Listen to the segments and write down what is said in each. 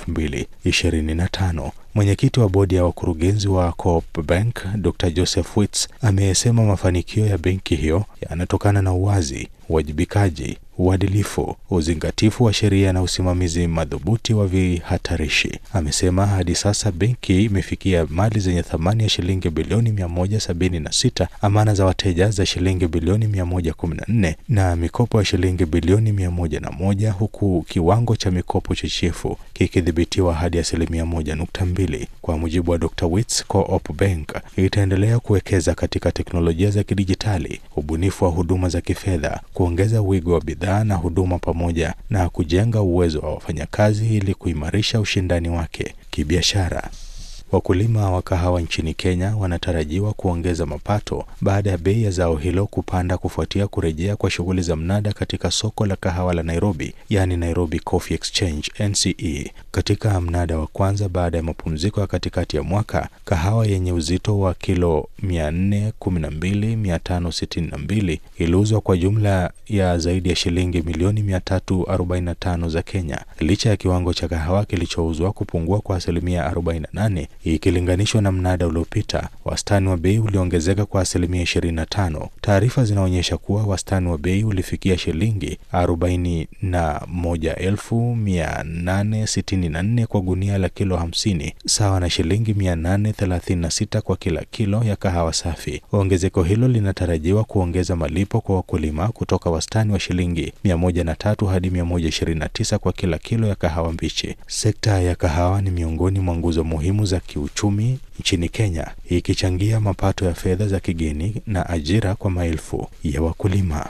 2025. Mwenyekiti wa bodi ya wakurugenzi wa Co-op Bank Dr. Joseph Wits amesema mafanikio ya benki hiyo yanatokana na uwazi, uwajibikaji, uadilifu, uzingatifu wa sheria na usimamizi madhubuti wa vihatarishi. Amesema hadi sasa benki imefikia mali zenye thamani ya shilingi bilioni 176, amana za wateja za shilingi bilioni 114 na mikopo ya shilingi bilioni 101, huku kiwango cha mikopo chechefu kikidhibitiwa hadi asilimia 1.2. Kwa mujibu wa Dr. Wits, Co-op Bank itaendelea kuwekeza katika teknolojia za kidijitali, ubunifu wa huduma za kifedha, kuongeza wigo wa bidhaa na huduma pamoja na kujenga uwezo wa wafanyakazi ili kuimarisha ushindani wake kibiashara. Wakulima wa kahawa nchini Kenya wanatarajiwa kuongeza mapato baada ya bei ya zao hilo kupanda kufuatia kurejea kwa shughuli za mnada katika soko la kahawa la Nairobi, yaani Nairobi Coffee Exchange NCE. Katika mnada wa kwanza baada ya mapumziko ya katikati ya mwaka, kahawa yenye uzito wa kilo 412,562 iliuzwa kwa jumla ya zaidi ya shilingi milioni 345 za Kenya, licha ya kiwango cha kahawa kilichouzwa kupungua kwa asilimia 48 ikilinganishwa na mnada uliopita. Wastani wa bei uliongezeka kwa asilimia 25. Taarifa zinaonyesha kuwa wastani wa bei ulifikia shilingi 41,864 kwa gunia la kilo 50, sawa na shilingi 836 kwa kila kilo ya kahawa safi. Ongezeko hilo linatarajiwa kuongeza malipo kwa wakulima kutoka wastani wa shilingi 103 hadi 129 kwa kila kilo ya kahawa mbichi. Sekta ya kahawa ni miongoni mwa nguzo muhimu za kiuchumi nchini Kenya, ikichangia mapato ya fedha za kigeni na ajira kwa maelfu ya wakulima.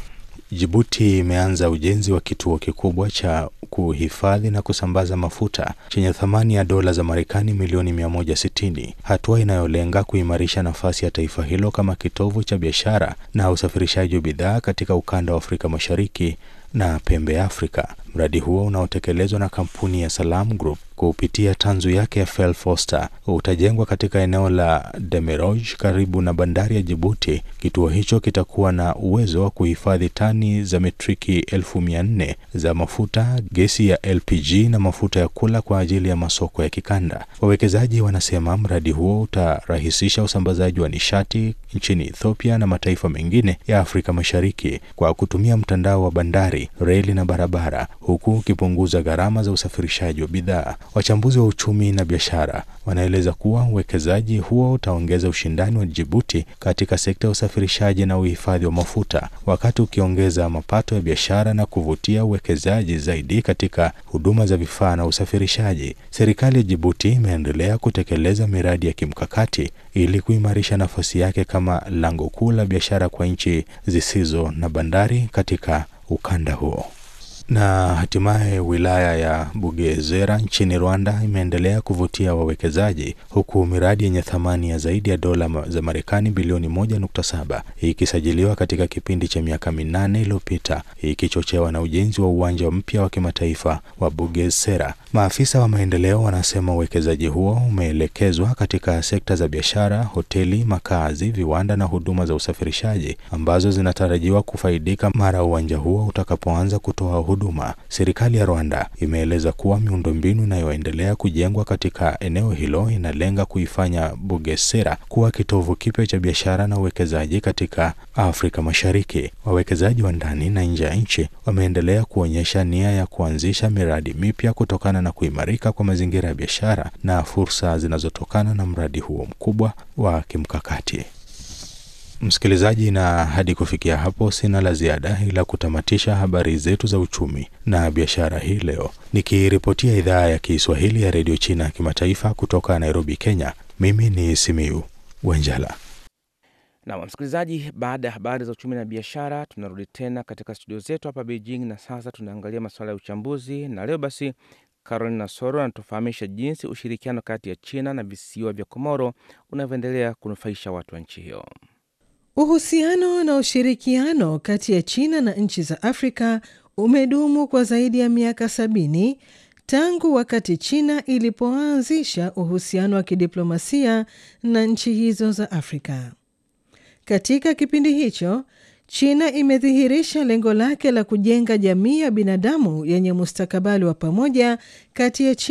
Jibuti imeanza ujenzi wa kituo kikubwa cha kuhifadhi na kusambaza mafuta chenye thamani ya dola za Marekani milioni 160, hatua inayolenga kuimarisha nafasi ya taifa hilo kama kitovu cha biashara na usafirishaji wa bidhaa katika ukanda wa Afrika Mashariki na pembe ya Afrika. Mradi huo unaotekelezwa na kampuni ya Salam Group kupitia tanzu yake ya Fel Foster utajengwa katika eneo la Demeroj karibu na bandari ya Jibuti. Kituo hicho kitakuwa na uwezo wa kuhifadhi tani za metriki elfu mia nne za mafuta, gesi ya LPG na mafuta ya kula kwa ajili ya masoko ya kikanda. Wawekezaji wanasema mradi huo utarahisisha usambazaji wa nishati nchini Ethiopia na mataifa mengine ya Afrika Mashariki kwa kutumia mtandao wa bandari, reli na barabara, huku ukipunguza gharama za usafirishaji wa bidhaa. Wachambuzi wa uchumi na biashara wanaeleza kuwa uwekezaji huo utaongeza ushindani wa Djibouti katika sekta ya usafirishaji na uhifadhi wa mafuta, wakati ukiongeza mapato ya biashara na kuvutia uwekezaji zaidi katika huduma za vifaa na usafirishaji. Serikali ya Djibouti imeendelea kutekeleza miradi ya kimkakati ili kuimarisha nafasi yake kama lango kuu la biashara kwa nchi zisizo na bandari katika ukanda huo. Na hatimaye wilaya ya Bugesera nchini Rwanda imeendelea kuvutia wawekezaji huku miradi yenye thamani ya zaidi ya dola za Marekani bilioni 1.7 ikisajiliwa katika kipindi cha miaka minane iliyopita ikichochewa na ujenzi wa uwanja mpya wa kimataifa wa Bugesera. Maafisa wa maendeleo wanasema uwekezaji huo umeelekezwa katika sekta za biashara, hoteli, makazi, viwanda na huduma za usafirishaji ambazo zinatarajiwa kufaidika mara uwanja huo utakapoanza kutoa huduma. Serikali ya Rwanda imeeleza kuwa miundombinu inayoendelea kujengwa katika eneo hilo inalenga kuifanya Bugesera kuwa kitovu kipya cha biashara na uwekezaji katika Afrika Mashariki. Wawekezaji wa ndani na nje ya nchi wameendelea kuonyesha nia ya kuanzisha miradi mipya kutokana na kuimarika kwa mazingira ya biashara na fursa zinazotokana na mradi huo mkubwa wa kimkakati. Msikilizaji, na hadi kufikia hapo sina la ziada ila kutamatisha habari zetu za uchumi na biashara hii leo, nikiripotia idhaa ya Kiswahili ya redio China ya kimataifa kutoka Nairobi, Kenya. Mimi ni Simiu Wenjala. Na msikilizaji, baada ya habari za uchumi na biashara, tunarudi tena katika studio zetu hapa Beijing, na sasa tunaangalia masuala ya uchambuzi, na leo basi Carolina Soro anatufahamisha jinsi ushirikiano kati ya China na visiwa vya Komoro unavyoendelea kunufaisha watu wa nchi hiyo. Uhusiano na ushirikiano kati ya China na nchi za Afrika umedumu kwa zaidi ya miaka sabini tangu wakati China ilipoanzisha uhusiano wa kidiplomasia na nchi hizo za Afrika. Katika kipindi hicho, China imedhihirisha lengo lake la kujenga jamii ya binadamu yenye mustakabali wa pamoja kati ya China